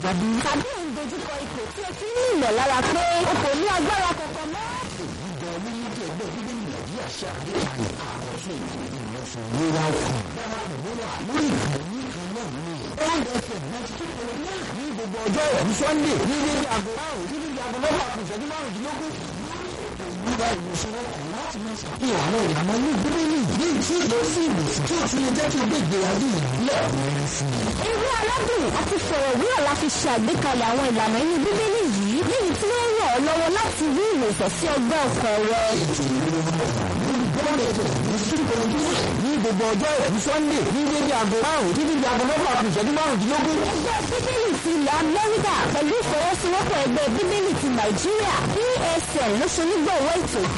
àgbàdo. tàbí ò ń dojúkọ ipò tí o ti ní ìmọ̀lára pé o kò ní agbára kankan mọ́. ìjọ orílẹ̀-èdè ẹgbẹ́ bíbélì nàìjíríà ṣe àgbékalẹ̀ àwọn fún ìdílé ìrẹsì ìlera ọkàn. darapọ̀ mọ́ wa lórí ìkànnì kan náà ní. old fm ninety two point nine ní gbogbo ọjọ́ ẹ̀rí sunday ní ilé aago márùn-ún títí di aago mẹ́fà kù ìṣẹ́jú márùndínlógún. ìgbà ìwòsàn ọkàn láti máa ṣàfihàn àwọn ìlànà ní bíbélì ní tí lọ sí ìwòsàn tí ó tún lè jẹ́ kí o gbé ìgbé ayé ìbílẹ̀ ọ̀rẹ́ sí i. eré aládùn àti fọ̀rọ̀wérọ̀ la fi ṣe àgbékalẹ̀ àwọn ìlànà inú bíbélì yìí léyìí tí ó ràn ọ́ lọ́wọ́ láti rí ìwòsàn sí ọgbẹ́ ọkàn rẹ. ní gbogbo ọjọ́ ẹ̀rí sunday ní dédé aago márùn-ún títí di aago mẹ́fà kù ìṣẹ́jú márùndínlógún. ẹgbẹ́ bíbélì ti ilẹ̀ amẹ́ríkà pẹ̀lú ìfọwọ́sowọ́pọ̀ ẹgbẹ́ bíbélì ti nàìjíríà psl ló ṣe onígbọ̀wọ́ ètò